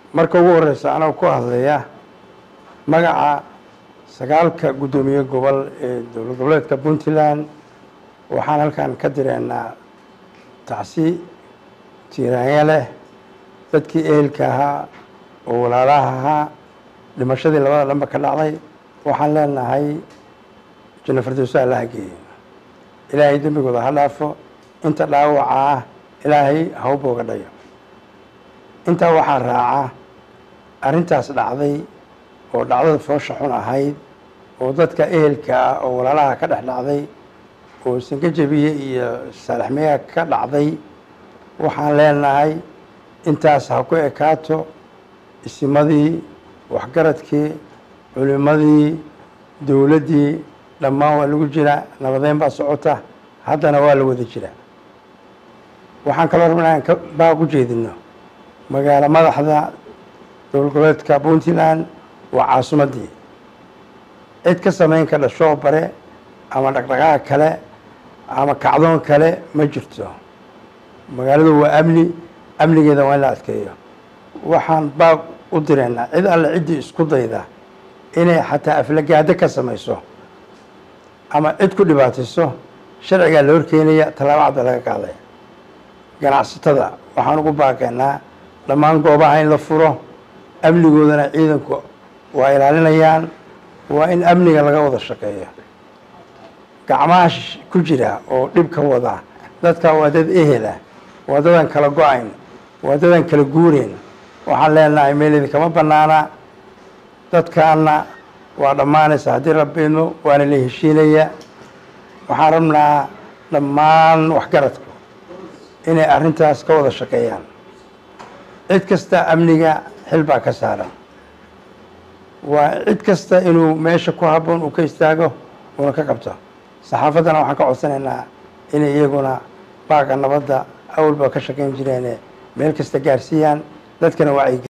marka ugu horeysa anoo ku hadlaya magaca sagaalka guddoomiye gobol ee dowlad goboleedka puntland waxaan halkan ka direynaa tacsi tiiraanya leh dadkii ehelka ahaa oo walaalaha ahaa dhimashadii labada dhanba ka dhacday waxaan leenahay janno firdowso allaha geeyo ilaahay dembigooda ha dhaafo inta dhaawaca ah ilaahay ha u booga dhayo intaa waxaa raaca arrintaas dhacday oo dhacdada foosha xun ahayd oo dadka ehelka ah oo walaalaha ka dhex dhacday oo sangajabiye iyo saalaxmeya ka dhacday waxaan leenahay intaas ha ku ekaato isimadii waxgaradkii culimadii dowladdii dhammaan waa lagu jiraa nabadeyn baa socota haddana waa la wada jiraa waxaan kaloo rabnaa aan ka baaq u jeedino magaalo madaxda dowlad goboleedka puntland waa caasimaddii cid ka samayn ka dhashoo bare ama dhaqdhaqaaq kale ama kacdoon kale ma jirto magaaladu waa amni amnigeeda waa in la adkeeyo waxaan baaq u direynaa cid alle ciddii isku dayda inay xataa aflagaado ka samayso ama cid ku dhibaatayso sharcigaa la horkeenaya tallaabo cadda laga qaadaya ganacsatada waxaan ugu baaqaynaa dhammaan goobaha in la furo amnigoodana ciidanku waa ilaalinayaan waa in amniga laga wada shaqeeyo gacmaha ku jira oo dhib ka wada dadka waa dad ehela waa dadaan kala go-ayn waa dadaan kala guureyn waxaan leenahay meel idinkama banaana dadkaana waa dhammaanaysa haddii rabbiidmo waana la heshiinaya waxaan rabnaa dhammaan waxgaradku inay arrintaas ka wada shaqeeyaan cid kasta amniga xil baa ka saaran waa cid kasta inuu meesha ku habboon uu ka istaago uuna ka qabto saxaafaddana waxaan ka codsanaynaa inay iyaguna baaqa nabadda awalba ka shaqayn jireene meel kasta gaarsiiyaan dadkana wacyi